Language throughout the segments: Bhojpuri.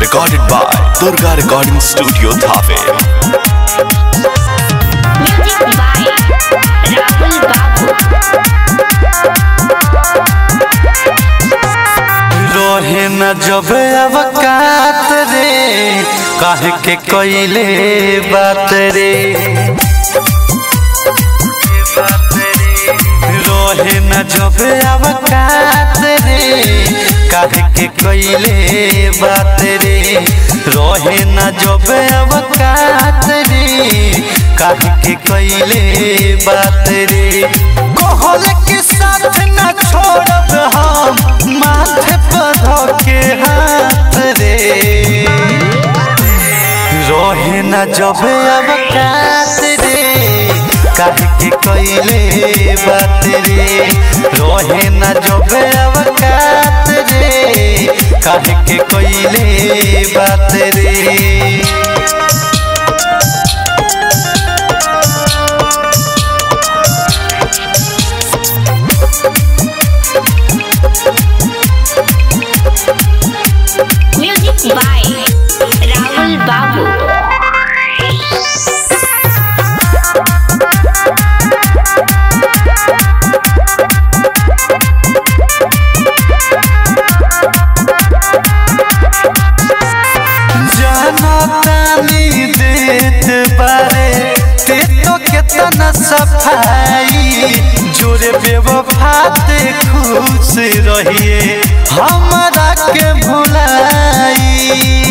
Recorded by Durga Recording Studio Thave. Music by Rahul Babu. रोहे न जब अवकात रे काहे के कोइले बात रे रोहे न जब अवकात रे काहे के कोइले बात रे रोहे न जब अवकात रे काहे के कोइले बात रे कोहल के साथ न छोड़ब हम माथे पर के हाथ रे रोहे न जब अब कात रे काहे के कोइले बात रे रोहे न जब अब कात रे काहे के कोइले बात रे Music by Rahul Babu. जनतानी देत बारे ते तो केतना सफाई जोरे बेवफाते खुश रहिए हमरा के भुलाई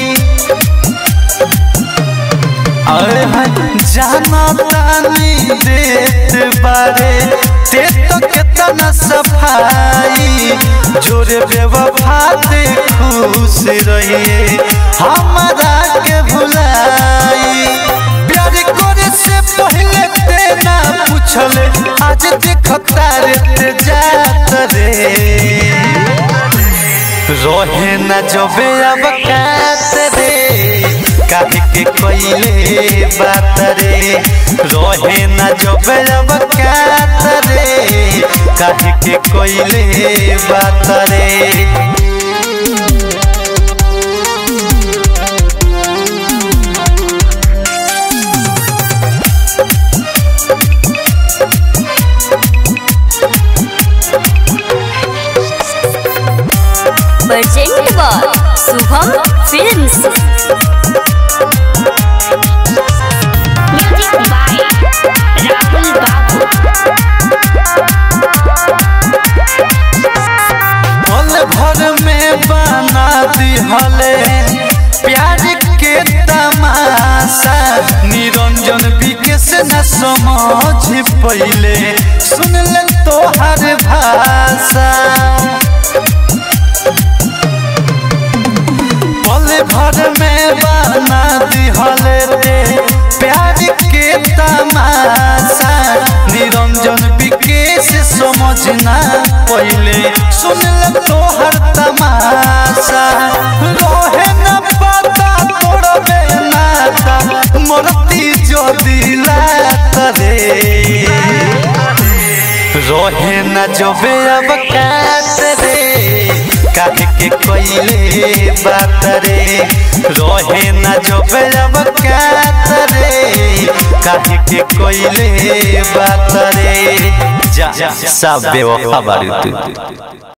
अरे जनतानी देत बारे ते तो केतना सफाई जोरे बेवफाते खुश रहिए हमरा के भुलाई प्यार करे से पहले ते ना पूछले आज देखता रे ते जात रे रोहे न जबे अब कात रे काहे के कोइले बात रे रोहे न जबे अब कात रे काहे के कोइले बात रे Present by Subham Films. Music by Rahul Babu. पल भर में बना दिहले प्यार के तमाशा निरंजन विकेश न समझ पहिले सुन ले तोहर भाषा पल भर में बना दिहले रे प्यार के तमाशा निरंजन विकेश समझना पहिले सुन ले तोहर तमाशा रोहे न पता तोड़बे नाता मोरती जो दिलात रे रोहे न जबे अब कात रे काहे के कोइले बात रे रोहे न जबे अब कात रे काहे के कोइले बात रे जा सब बेवफा बारू तू